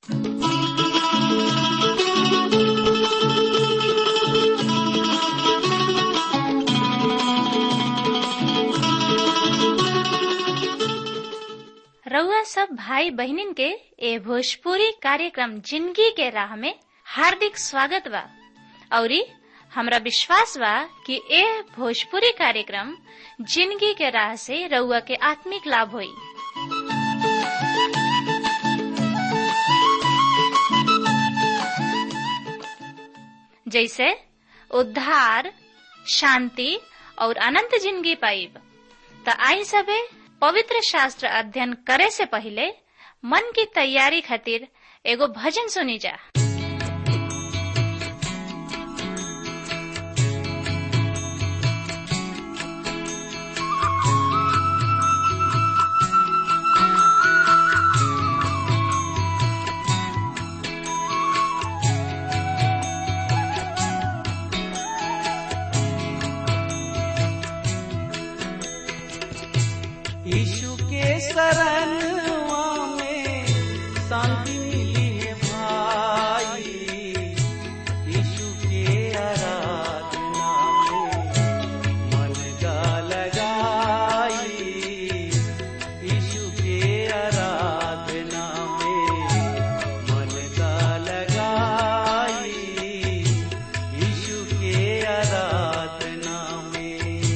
रउआ सब भाई बहिनीन के ए भोजपुरी कार्यक्रम जिंदगी के राह में हार्दिक स्वागत बा औरी हमरा विश्वास बा कि ए भोजपुरी कार्यक्रम जिंदगी के राह से रउआ के आत्मिक लाभ होई जैसे उद्धार शांति और अनंत जिंदगी पाइब त आई सबे पवित्र शास्त्र अध्ययन करे से पहले मन की तैयारी खातिर एगो भजन सुनी जा यीशु के शरणवा में शांति मिली है भाई यीशु के आराधना में मन का लगाई यीशु के आराधना में मन का लगाई यीशु के आराधना में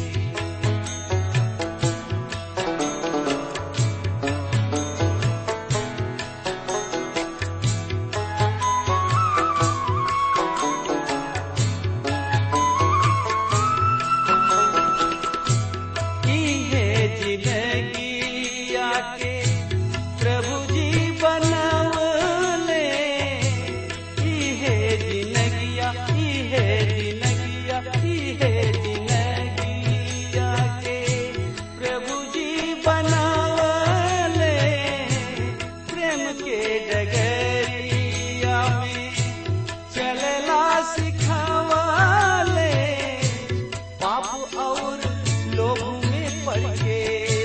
की है जिंदगी आके प्रभु जी बनवले की है जिंदगिया की है जिंदगिया की है जिंदगी आके प्रभु जी बनवले प्रेम के डगरिया में चलला सिखावले पाप और लोग में पड़ के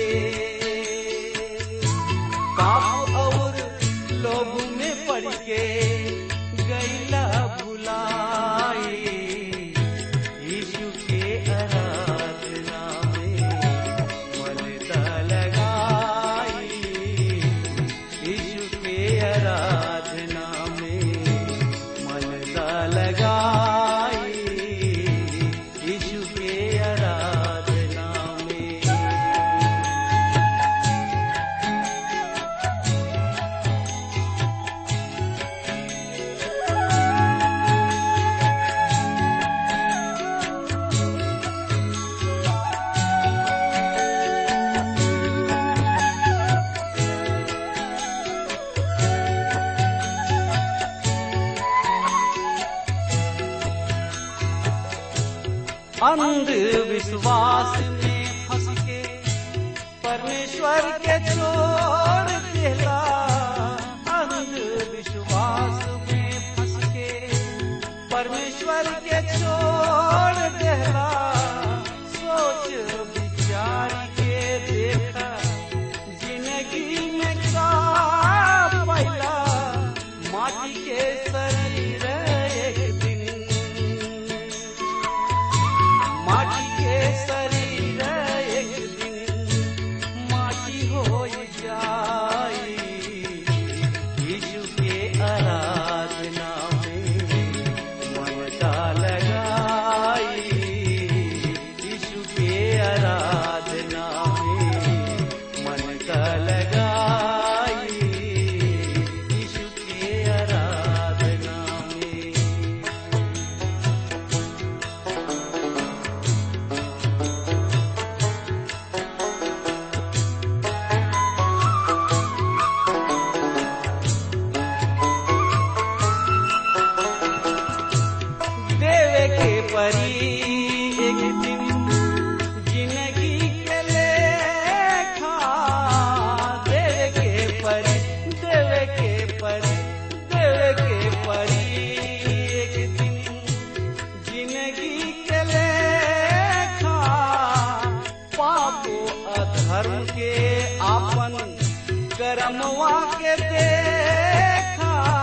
पाप और लोग में पड़ के गैला भुलाई यीशु के आराधना में मन ता लगाई यीशु के आराधना में मन ता लगाई यीशु के आराधना में अंधविश्वास में फंस के परमेश्वर के छोड़ देला अंधविश्वास में फंस के परमेश्वर के छोड़ देला सोच विचार के देखा जिंदगी में का पैला माटी के शरीर एक दिन माटी के शरीर एक दिन माटी हो जाई यीशु के आराधना में ममता लगाई यीशु के आराधना में ममता लगाई यीशु के आराधना में देवे के परी एक दिन जिंदगी के लेखा देवे के परी देवे के परी देवे के परी एक दिन जिंदगी के लेखा पापो अधर्म के आपन कर्मवा के देखा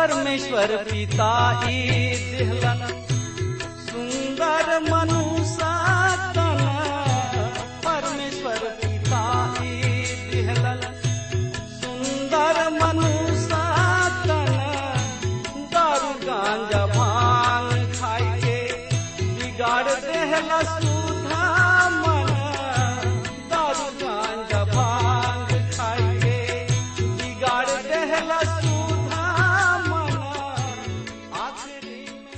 परमेश्वर पिता ई दिहलन सुंदर मनुष्य तन परमेश्वर पिता ई दिहलन सुंदर मनुष्य तन दारू गांजा भांग खाई के बिगाड़ देहला सुधा मन दारू गांजा भांग खाई के बिगाड़ देहला सुधा मन आखिरी में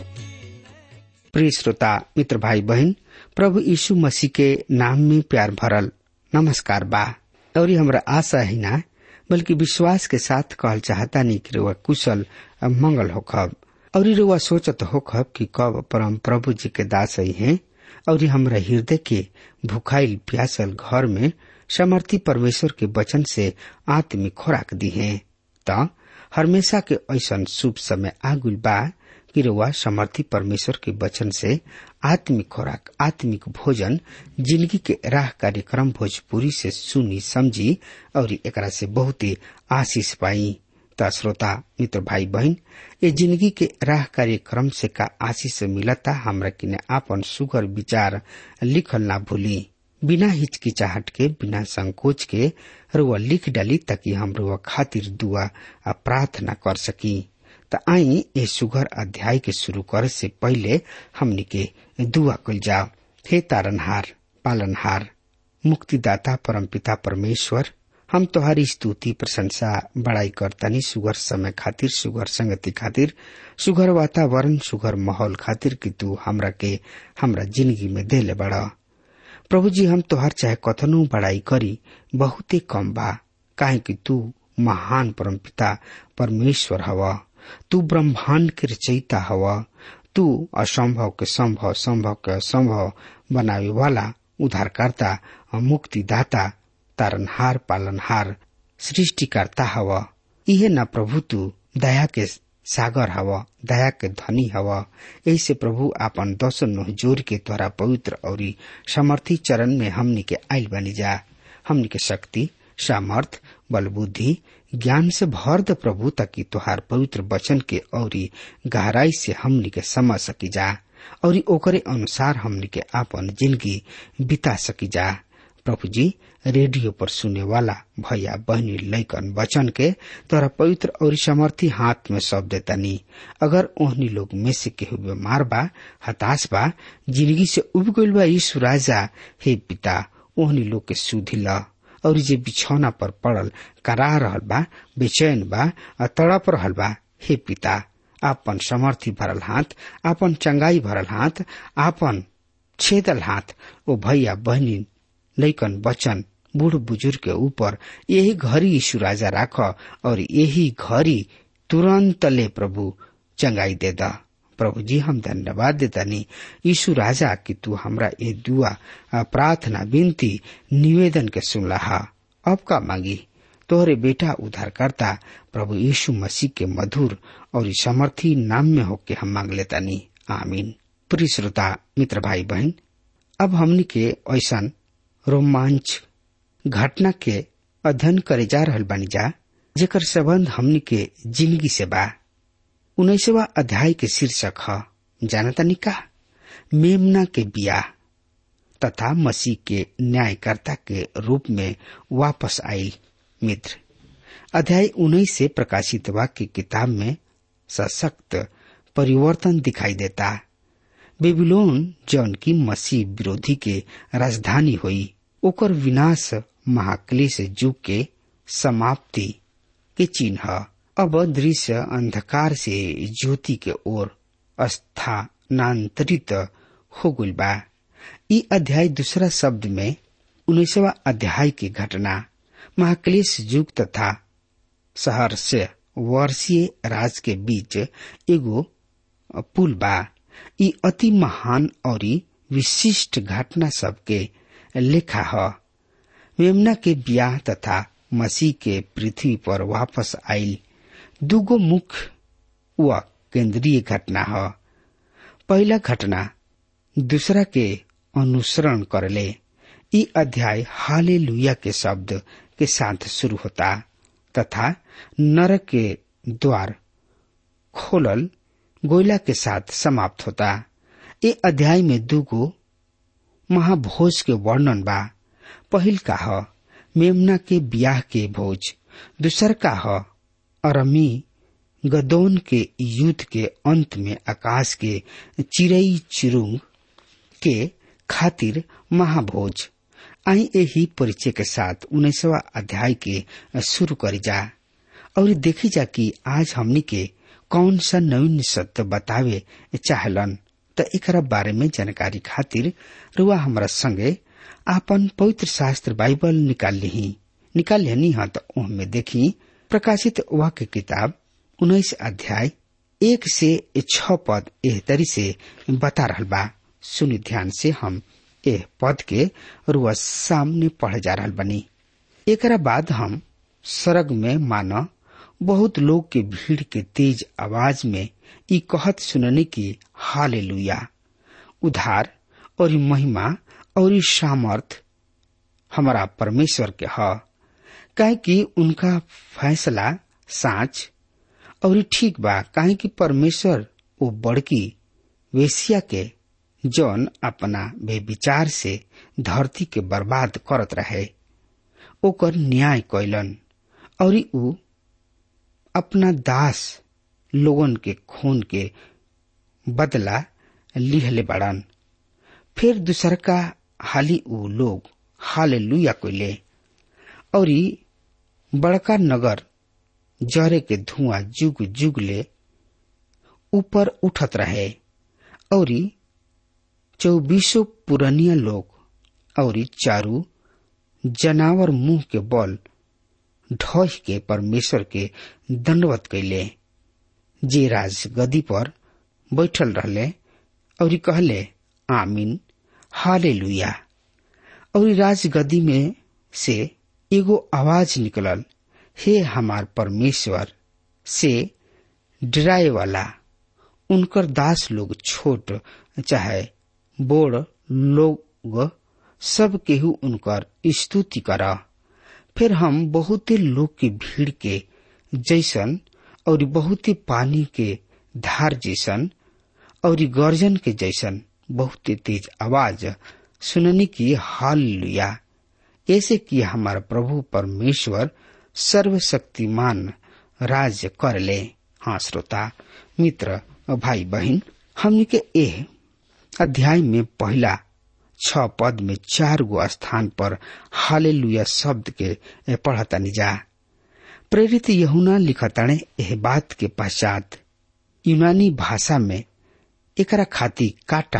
प्रिय श्रोता मित्र भाई बहन प्रभु यीशु मसीह के नाम में प्यार भरल नमस्कार बा और ये हमरा आशा ही ना बल्कि विश्वास के साथ कहल चाहता नहीं कि रुआ कुशल और मंगल होखब और रुआ सोचत होखब कि कब परम प्रभु जी के दास ही हैं और ये हमरा हृदय के भुखाइल प्यासल घर में समर्थी परमेश्वर के वचन से आत्मिक खुराक दी है त हमेशा के ऐसा शुभ समय आगुल बा कि रउआ समर्थी परमेश्वर के वचन से आत्मिक खुराक आत्मिक भोजन जिंदगी के राह कार्यक्रम भोजपुरी से सुनी समझी और एकरा से बहुत ही आशीष पाई त श्रोता मित्र भाई बहन ये जिंदगी के राह कार्यक्रम से का आशीष मिलता हमरा किने आपन सुगर विचार लिखल ना भूली बिना हिचकिचाहट के बिना संकोच के रुआ लिख डाली ताकि हम रुआ खातिर दुआ आ प्रार्थना कर सकी त आई ए सुगर अध्याय के शुरू करे से पहले हमनी के दुआ कल जाओ हे तारनहार पालनहार मुक्तिदाता परमपिता परमेश्वर हम तोहारी स्तुति प्रशंसा बड़ाई करतनी सुगर समय खातिर सुगर संगति खातिर सुगर वातावरण सुगर माहौल खातिर कि तू हमरा के हमरा जिंदगी में देले बड़ा प्रभु जी हम तोहार चाहे कथनो बड़ाई करी बहुते कम बा काहे कि तू महान परमपिता परमेश्वर हवा तू ब्रह्मांड के रचयिता हवा तू असंभव के संभव संभव के असंभव बनावे वाला उद्धारकर्ता मुक्तिदाता तारनहार पालनहार सृष्टिकर्ता हवा इहे न प्रभु तू दया के सागर हवा दया के धनी हवा ऐसे प्रभु आपन दस नोह जोर के द्वारा पवित्र और समर्थी चरण में हमनी के आयल बनी जा हमनी के शक्ति सामर्थ बल बुद्धि ज्ञान से भर द प्रभु ताकि तोहार पवित्र वचन के औरी गहराई से हमनी के समझ सकी जा और ओकरे अनुसार हमनी के आपन जिंदगी बिता सकी जा प्रभु जी रेडियो पर सुने वाला भैया बहनी लैकन वचन के तोरा पवित्र और समर्थी हाथ में सौंप देतानी अगर ओहनी लोग में से केहू बीमार बा हताश बा जिंदगी से उब गइल बा यीशु राजा हे पिता ओहनी लोग के सुधी ला और जे बिछौना पर पड़ल करा रहल बा बेचैन बा आ तड़प रहल बा हे पिता आपन समर्थी भरल हाथ आपन चंगाई भरल हाथ आपन छेदल हाथ ओ भैया बहनी लैकन बचन बूढ़ बुजुर्ग के ऊपर यही घड़ी यीशु राजा राख और यही घड़ी तुरंत ले प्रभु चंगाई दे दा प्रभु जी हम धन्यवाद देतानी यीशु राजा कि तू हमरा ये दुआ प्रार्थना विनती निवेदन के सुनला अब का मांगी तोहरे बेटा उद्धारकर्ता प्रभु यीशु मसीह के मधुर और समर्थी नाम में होके हम मांग लेतानी आमीन प्रिय श्रोता मित्र भाई बहन अब हमनी के ऐसा रोमांच घटना के अध्ययन करे जा रहल बानी जा जेकर संबंध हमनी के जिंदगी से बा उन्नीसवा अध्याय के शीर्षक है जानतानी का मेमना के बिया तथा मसीह के न्यायकर्ता के रूप में वापस आई मित्र अध्याय उन्नीस से प्रकाशित वाक्य किताब में सशक्त परिवर्तन दिखाई देता बेबीलोन जौन की मसीह विरोधी के राजधानी हुई ओकर विनाश महाक्लेश युग के समाप्ति के चिन्ह अब दृश्य अंधकार से ज्योति के ओर स्थानांतरित हो गई बा ई अध्याय दूसरा शब्द में उन्नीसवा अध्याय की घटना महाक्लेश युग तथा शहर से वर्षीय राज के बीच एगो पुल बा ई अति महान और विशिष्ट घटना सबके लेखा है मेमना के ब्याह तथा मसीह के पृथ्वी पर वापस आयल दुगो मुख्य व केंद्रीय घटना है पहला घटना दूसरा के अनुसरण करले ई अध्याय हाले लुया के शब्द के साथ शुरू होता तथा नरक के द्वार खोलल गोयला के साथ समाप्त होता ए अध्याय में दूगो महाभोज के वर्णन बा पहिल का ह मेमना के ब्याह के भोज दूसर का ह अरमी गदौन के युद्ध के अंत में आकाश के चिड़ई चिरुंग के खातिर महाभोज आई यही परिचय के साथ उन्नीसवा अध्याय के शुरू करी जा और देखी जा कि आज हमनी के कौन सा नवीन सत्य बतावे चाहलन त एकरा बारे में जानकारी खातिर रुआ हमारा संगे आपन पवित्र शास्त्र बाइबल निकाल ली निकाल लेनी हाँ तो में देखी प्रकाशित वाक्य किताब उन्नीस अध्याय एक से छ पद एह तरी से बता रहल बा सुनि ध्यान से हम एह पद के रुआ सामने पढ़ जा रहल बनी एकरा बाद हम सरग में माना बहुत लोग के भीड़ के तेज आवाज में ई कहत सुनने की हाले उधार और महिमा और सामर्थ हमारा परमेश्वर के ह काहे कि उनका फैसला साच और ठीक बा काहे कि परमेश्वर वो बड़की वेश्या के जौन अपना बेविचार से धरती के बर्बाद करत रहे ओकर न्याय कैलन और ऊ अपना दास लोगन के खून के बदला लिहले बड़न फिर दूसर का हाली ऊ लोग हाले लुया कोले और बड़का नगर जरे के धुआं जुग जुग ले ऊपर उठत रहे और चौबीसों पुरनिया लोग और चारू जनावर मुंह के बल ढह के परमेश्वर के दंडवत कैले जे राज गदी पर बैठल रहले और कहले आमीन हाले लुया और राजगदी में से एगो आवाज निकलल हे हमार परमेश्वर से डराए वाला उनकर दास लोग छोट चाहे बोड़ लोग सब केहू उनकर स्तुति करा फिर हम बहुते लोग के भीड़ के जैसन और बहुते पानी के धार जैसन और गर्जन के जैसन बहुते तेज आवाज सुनने की हाल लिया ऐसे कि हमारा प्रभु परमेश्वर सर्वशक्तिमान राज कर ले हाँ श्रोता मित्र भाई बहन हमने के ए अध्याय में पहला छ पद में चार गो स्थान पर हाले शब्द के पढ़ता निजा प्रेरित यहुना लिखताणे एह बात के पश्चात यूनानी भाषा में एकरा खाती काटा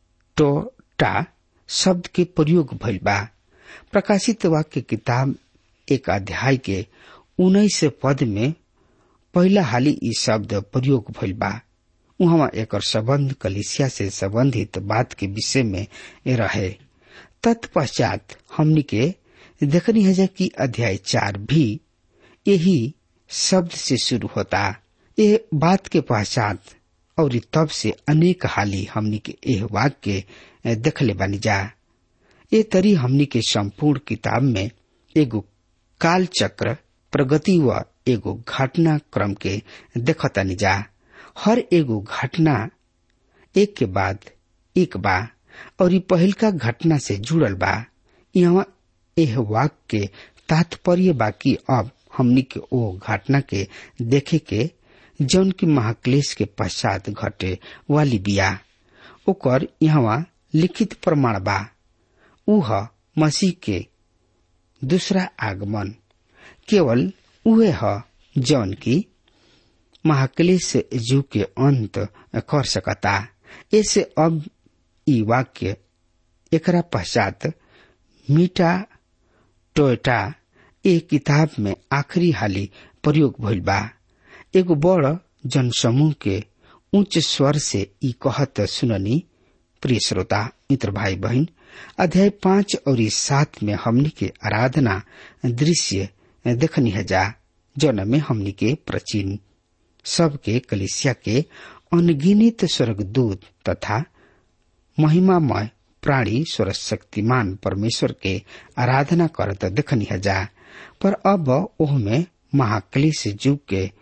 टोटा शब्द के प्रयोग भइल बा प्रकाशित वाक्य किताब एक अध्याय के उन्नीस पद में पहला हाली ई शब्द प्रयोग भइल बा उहवा एकर संबंध कलिसिया से संबंधित बात के विषय में रहे तत्पश्चात हमनी के देखनी है कि अध्याय चार भी यही शब्द से शुरू होता ये बात के पश्चात और तब से अनेक हाली हमनी के एह वाक्य देखले बनी जा ये तरी हमनी के संपूर्ण किताब में एगो काल चक्र प्रगति व एगो घटना क्रम के देखतानी जा हर एगो घटना एक के बाद एक बा और ये पहिलका घटना से जुड़ल बा यहाँ एह वाक्य के तात्पर्य बाकी अब हमनी के ओ घटना के देखे के जौन की महाक्लेश के पश्चात घटे वाली बिया ओकर यहाँ लिखित प्रमाण बा उह मसीह के दूसरा आगमन केवल उहे ह जौन की महाक्लेश युग के अंत कर सकता ऐसे अब ई वाक्य एकरा पश्चात मीटा टोयटा ए किताब में आखिरी हाली प्रयोग भइल बा एगो बड़ जनसमूह के उच्च स्वर से ई कहत सुननी प्रिय श्रोता मित्र भाई बहन अध्याय पांच और इस सात में हमनी के आराधना दृश्य देखनी है जा जौन में हमनी के प्राचीन सबके कलिसिया के अनगिनित स्वर्गदूत तथा महिमामय प्राणी सर्वशक्तिमान परमेश्वर के आराधना करत देखनी है जा पर अब ओह में महाक्लेश युग के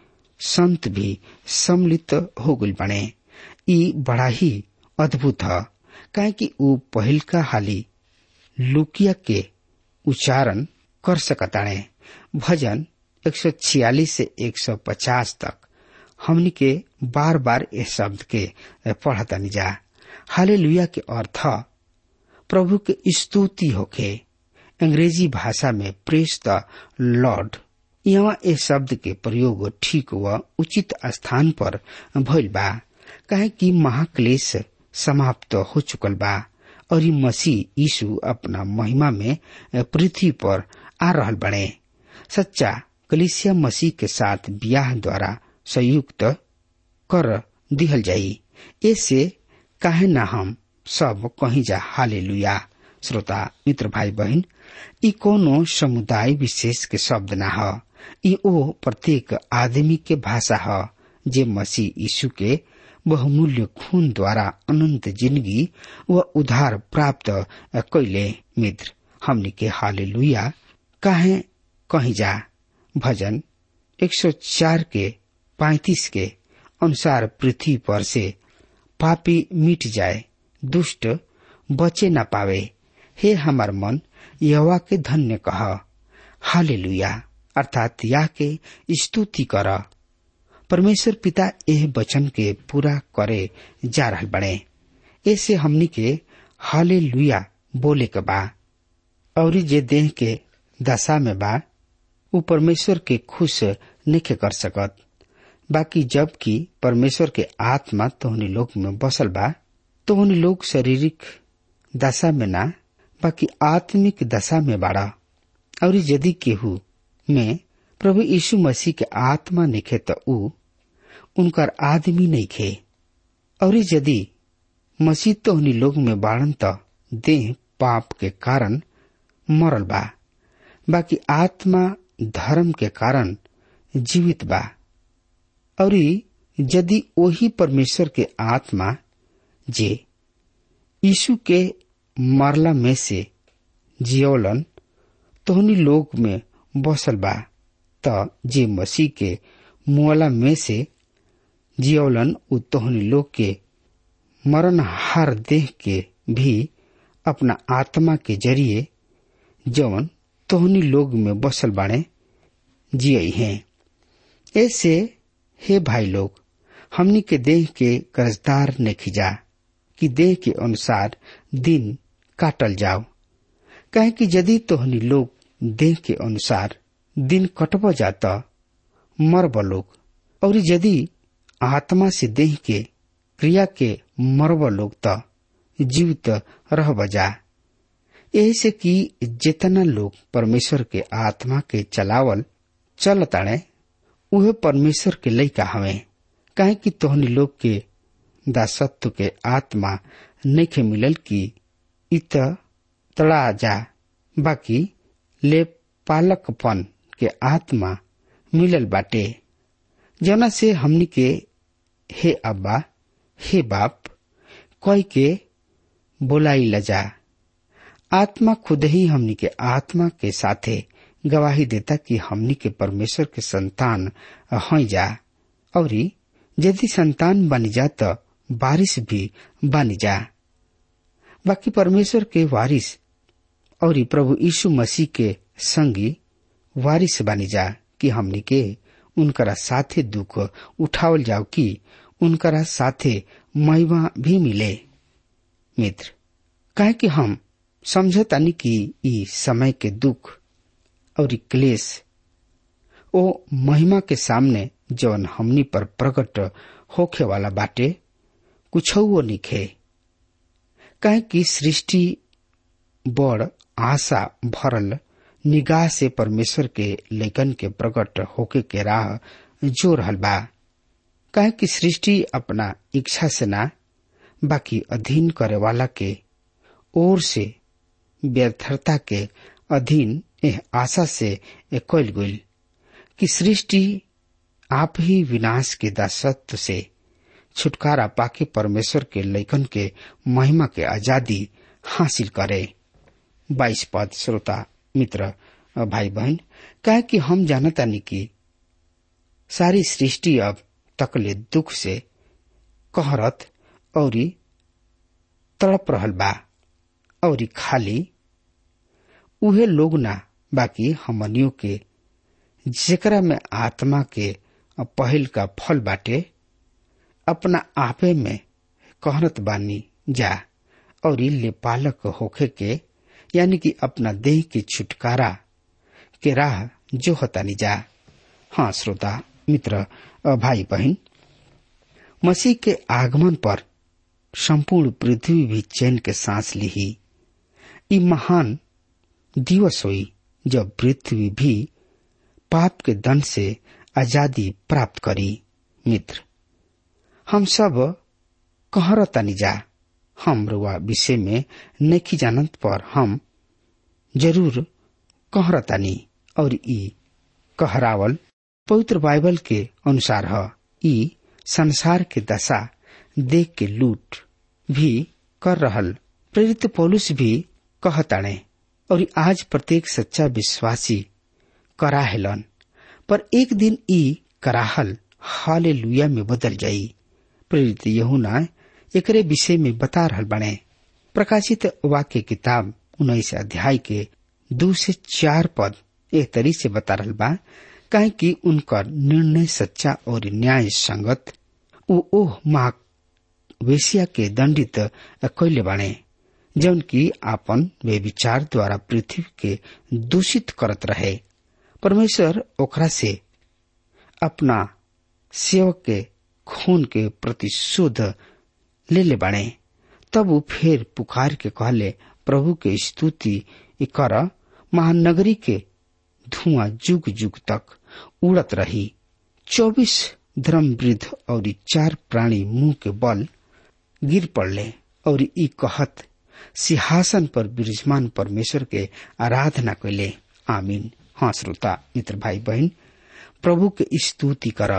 संत भी सम्मिलित हो गई बने ई बड़ा ही अद्भुत है काहे कि ऊ पहिल का हाली लुकिया के उच्चारण कर सकताणे भजन 146 से 150 तक हमनी के बार बार इस शब्द के पढ़तनी जा हाले के अर्थ प्रभु के स्तुति होके अंग्रेजी भाषा में प्रेस द लॉर्ड यहाँ इस शब्द के प्रयोग ठीक व उचित स्थान पर भइल बा काहे कि महाक्लेश समाप्त हो चुकल बा और मसीह यीशु अपना महिमा में पृथ्वी पर आ रहल बने सच्चा कलिसिया मसीह के साथ ब्याह द्वारा संयुक्त कर दिहल जाई ऐसे काहे ना हम सब कहीं जा हाले श्रोता मित्र भाई बहन ई कोनो समुदाय विशेष के शब्द ना ह ई ओ प्रत्येक आदमी के भाषा ह जे मसीह यीशु के बहुमूल्य खून द्वारा अनंत जिंदगी व उधार प्राप्त कैले मित्र हमनी के हाले काहे कहीं जा भजन 104 के 35 के अनुसार पृथ्वी पर से पापी मिट जाए दुष्ट बचे न पावे हे हमार मन यवा के धन्य कह हाले अर्थात या के स्तुति कर परमेश्वर पिता एह वचन के पूरा करे जा रहा बने ऐसे हमनी के हाले लुया बोले के बा और जे देह के दशा में बा उ परमेश्वर के खुश नहीं कर सकत बाकी जबकि परमेश्वर के आत्मा तोहनी लोग में बसल बा तोहनी लोग शारीरिक दशा में ना बाकी आत्मिक दशा में बाड़ा और यदि केहू में प्रभु यीशु मसीह के आत्मा निखे तो ऊ उनकर आदमी नहीं खे और यदि मसीह तोहनी लोग में बाड़न तो देह पाप के कारण मरल बा बाकी आत्मा धर्म के कारण जीवित बा और यदि वही परमेश्वर के आत्मा जे यीशु के मरला में से जियोलन तोहनी लोग में बसल बा त जे मसीह के मुआला में से जियोलन उ तोहनी लोग के मरण हार देह के भी अपना आत्मा के जरिए जवन तोहनी लोग में बसल बाड़े जियई हैं ऐसे हे भाई लोग हमनी के देह के कर्जदार ने खिजा कि देह के अनुसार दिन काटल जाओ कहे कि यदि तोहनी लोग देह के अनुसार दिन कटब जाता मरब लोग और यदि आत्मा से देह के क्रिया के मरब लोग त जीवित रह बजा यही से कि जितना लोग परमेश्वर के आत्मा के चलावल चल ताड़े उहे परमेश्वर के लइका हवे काहे कि तोहनी लोग के दासत्व के आत्मा नइखे मिलल कि इत तड़ा जा बाकी ले पालकपन के आत्मा मिलल बाटे जना से हमनी के हे अब्बा हे बाप कह के बोलाई लजा आत्मा खुद ही हमनी के आत्मा के साथे गवाही देता कि हमनी के परमेश्वर के संतान हई जा और यदि संतान बनी जा तो बारिश भी बनी जा बाकी परमेश्वर के वारिस और प्रभु यीशु मसीह के संगी वारिस बनी जा कि हमनी के उनकरा साथे दुख उठावल जाओ कि उनकरा साथे महिमा भी मिले मित्र काहे कि हम समझतानी कि ई समय के दुख और क्लेश ओ महिमा के सामने जवन हमनी पर प्रकट होखे वाला बाटे कुछ निखे काहे कि सृष्टि बड़ आशा भरल निगाह से परमेश्वर के लेखन के प्रकट होके के राह जो रहल बा काहे कि सृष्टि अपना इच्छा से ना बाकी अधीन करे वाला के ओर से व्यर्थता के अधीन एह आशा से कैल गई कि सृष्टि आप ही विनाश के दासत्व से छुटकारा पाके परमेश्वर के लेखन के महिमा के आजादी हासिल करे बाईस पद श्रोता मित्र भाई बहन कहे कि हम जानतानी कि सारी सृष्टि अब तकले दुख से कहरत और तड़प रहल बा और खाली उहे लोग ना बाकी हमनियों के जेकरा में आत्मा के पहल का फल बाटे अपना आपे में कहरत बानी जा और ले पालक होखे के यानी कि अपना देह के छुटकारा के राह जो हतानी जा हाँ श्रोता मित्र भाई बहन मसीह के आगमन पर संपूर्ण पृथ्वी भी चैन के सांस ली ई महान दिवस हुई जब पृथ्वी भी पाप के दंड से आजादी प्राप्त करी मित्र हम सब कहरतानी जा हम रुआ विषय में नहीं जानत पर हम जरूर कहरतानी और ई कहरावल पवित्र बाइबल के अनुसार ह ई संसार के दशा देख के लूट भी कर रहल प्रेरित पौलुस भी कहताणे और आज प्रत्येक सच्चा विश्वासी कराहलन पर एक दिन ई कराहल हाले लुया में बदल जाई प्रेरित यहुना एकरे विषय में बता रहल बने प्रकाशित वाक्य किताब उन्नीस अध्याय के दो से चार पद एक तरी से बता रहल बा काहे कि उनकर निर्णय सच्चा और न्याय संगत उ ओह माँ वेशिया के दंडित कैले बाणे जौन की आपन वे विचार द्वारा पृथ्वी के दूषित करत रहे परमेश्वर ओकरा से अपना सेवक के खून के प्रतिशोध ले ले बाणे तब वो फिर पुकार के कहले प्रभु के स्तुति कर महानगरी के धुआं जुग जुग तक उड़त रही चौबीस धर्म वृद्ध और चार प्राणी मुंह के बल गिर पड़ले और ई कहत सिंहासन पर विराजमान परमेश्वर के आराधना कैले आमीन हाँ श्रोता मित्र भाई बहन प्रभु के स्तुति कर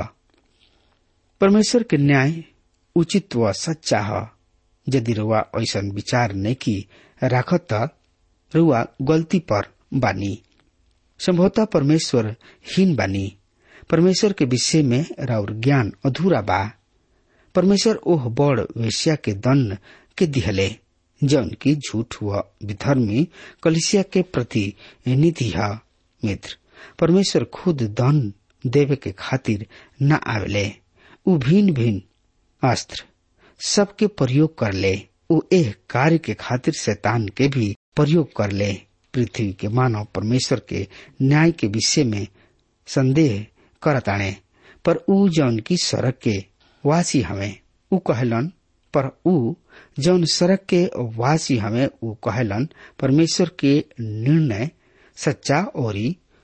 परमेश्वर के न्याय उचित व सच्चा है यदि रुआ ऐसा विचार नहीं की राखत त रुआ गलती पर बानी संभवतः परमेश्वर हीन बानी परमेश्वर के विषय में राउर ज्ञान अधूरा बा परमेश्वर ओह बड़ वेश्या के दंड के दिहले जौन की झूठ व विधर्मी कलिसिया के प्रति नीति है मित्र परमेश्वर खुद दंड देवे के खातिर न आवेले उ भिन्न भिन्न अस्त्र सबके प्रयोग कर ले उ एह कार्य के खातिर शैतान के भी प्रयोग कर ले पृथ्वी के मानव परमेश्वर के न्याय के विषय में संदेह करताणे पर उ जौन की सड़क के वासी हमें उ कहलन पर उ जौन सड़क के वासी हमें उ कहलन परमेश्वर के निर्णय सच्चा और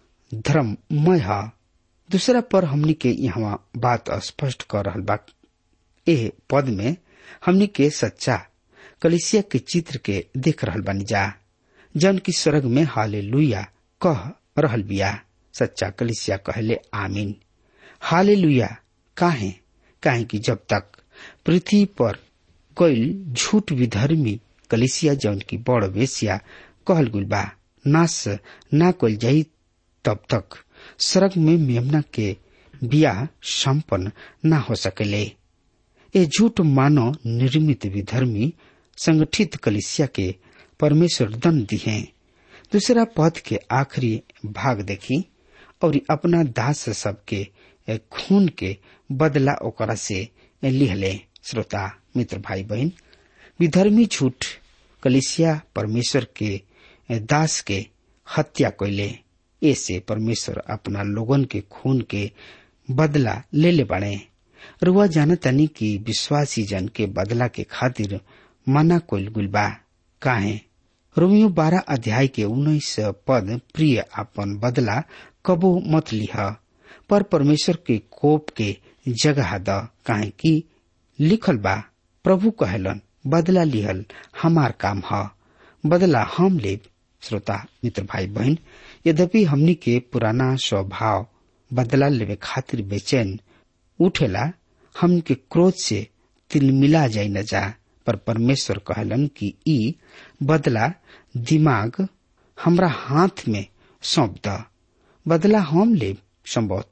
धर्ममय है दूसरा पर हमनी के यहाँ बात स्पष्ट कर रहल बा एह पद में हमनी के सच्चा कलिसिया के चित्र के देख रहल बानी जा जन की स्वर्ग में हाले लुया कह रहल बिया सच्चा कलिसिया कहले आमीन हाले लुया काहे काहे कि जब तक पृथ्वी पर कोई झूठ विधर्मी कलिसिया जौन की बड़ वेश्या कहल गुल बा नाश ना कल जाई तब तक स्वर्ग में मेमना के बिया संपन्न न हो सकेले ये झूठ मानव निर्मित विधर्मी संगठित कलिसिया के परमेश्वर दंड दिए दूसरा पद के आखिरी भाग देखी और अपना दास सबके खून के बदला ओकरा से लिहले श्रोता मित्र भाई बहन विधर्मी झूठ कलिसिया परमेश्वर के दास के हत्या कैले ऐसे परमेश्वर अपना लोगन के खून के बदला ले ले बने रुआ जानतानी कि विश्वासी जन के बदला के खातिर मना कोल गुलबा काहे रोमियो बारह अध्याय के उन्नीस पद प्रिय अपन बदला कबो मत लिह पर परमेश्वर के कोप के जगह द काहे कि लिखल बा प्रभु कहलन बदला लिहल हमार काम ह बदला हम लेब श्रोता मित्र भाई बहन यद्यपि हमनी के पुराना स्वभाव बदला लेवे खातिर बेचैन उठेला हम के क्रोध से तिलमिला जाई न जा पर परमेश्वर कहलन कि ई बदला दिमाग हमरा हाथ में सौंप द बदला हम ले संभवतः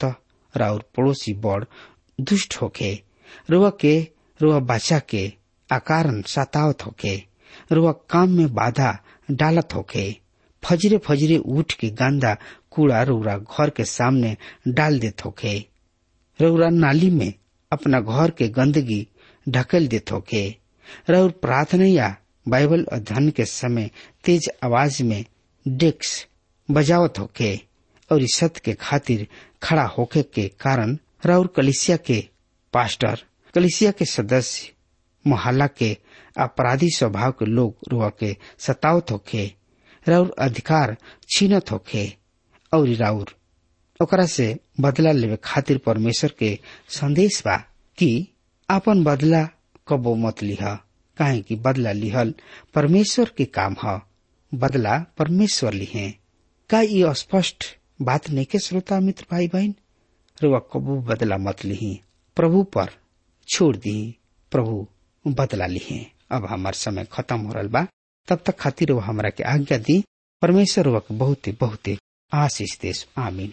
राउर पड़ोसी बड़ दुष्ट होके रुआ के रुआ बच्चा के आकारन सतावत होके रुआ काम में बाधा डालत होके फजरे फजरे उठ के गंदा कूड़ा रौरा घर के सामने डाल देत होके रौरा नाली में अपना घर के गंदगी ढकेल देत होके रौर प्रार्थना या बाइबल अध्ययन के समय तेज आवाज में डेस्क बजावत होके और इस सत्य के खातिर खड़ा होके के कारण राउर कलिसिया के पास्टर कलिसिया के सदस्य मोहल्ला के अपराधी स्वभाव के लोग रुआ के सतावत होके राउर अधिकार छीनत होके और राउर ओकरा से बदला लेवे खातिर परमेश्वर के संदेश बा कि आपन बदला कबो मत लिह काहे कि बदला लिहल परमेश्वर के काम ह बदला परमेश्वर लिहे का ये स्पष्ट बात नहीं के श्रोता मित्र भाई बहन रुआ कबू बदला मत लिही प्रभु पर छोड़ दी प्रभु बदला लिहे अब हमार समय खत्म हो रहा बा तब तक खातिर वो हमरा के आज्ञा दी परमेश्वर वक बहुत बहुत आशीष देश आमीन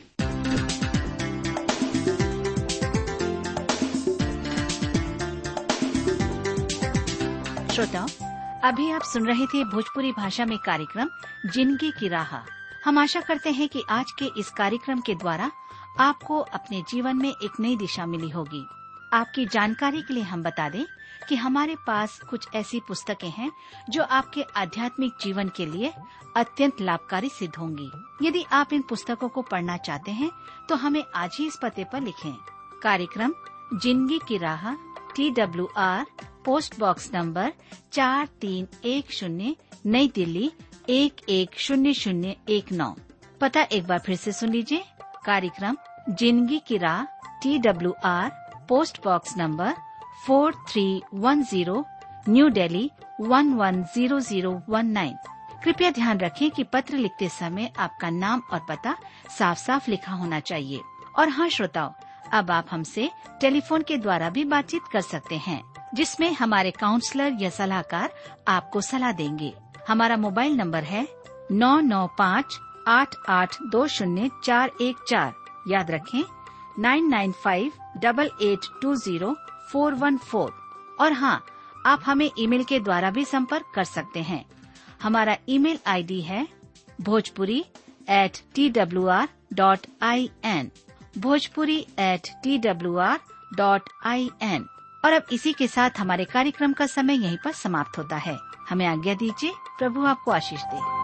श्रोताओं अभी आप सुन रहे थे भोजपुरी भाषा में कार्यक्रम जिंदगी की राह हम आशा करते हैं कि आज के इस कार्यक्रम के द्वारा आपको अपने जीवन में एक नई दिशा मिली होगी आपकी जानकारी के लिए हम बता दें कि हमारे पास कुछ ऐसी पुस्तकें हैं जो आपके आध्यात्मिक जीवन के लिए अत्यंत लाभकारी सिद्ध होंगी यदि आप इन पुस्तकों को पढ़ना चाहते हैं तो हमें आज ही इस पते पर लिखें कार्यक्रम जिंदगी की राह T W R post box number चार तीन एक शून्य नई दिल्ली एक एक शून्य शून्य एक नौ पता एक बार फिर से सुन लीजिए कार्यक्रम जिंदगी की राह T W R post box number four three one zero new Delhi one one zero zero one nine कृपया ध्यान रखें कि पत्र लिखते समय आपका नाम और पता साफ साफ लिखा होना चाहिए और हाँ श्रोताओं अब आप हमसे टेलीफोन के द्वारा भी बातचीत कर सकते हैं जिसमें हमारे काउंसलर या सलाहकार आपको सलाह देंगे हमारा मोबाइल नंबर है नौ नौ पाँच आठ आठ दो शून्य चार एक चार याद रखें nine nine five double eight two zero four one four और हाँ आप हमें ईमेल के द्वारा भी संपर्क कर सकते हैं हमारा ईमेल आईडी है Bhojpuri at T W R dot I N Bhojpuri at T W R dot I N और अब इसी के साथ हमारे कार्यक्रम का समय यहीं पर समाप्त होता है हमें आज्ञा दीजिए प्रभु आपको आशीष दे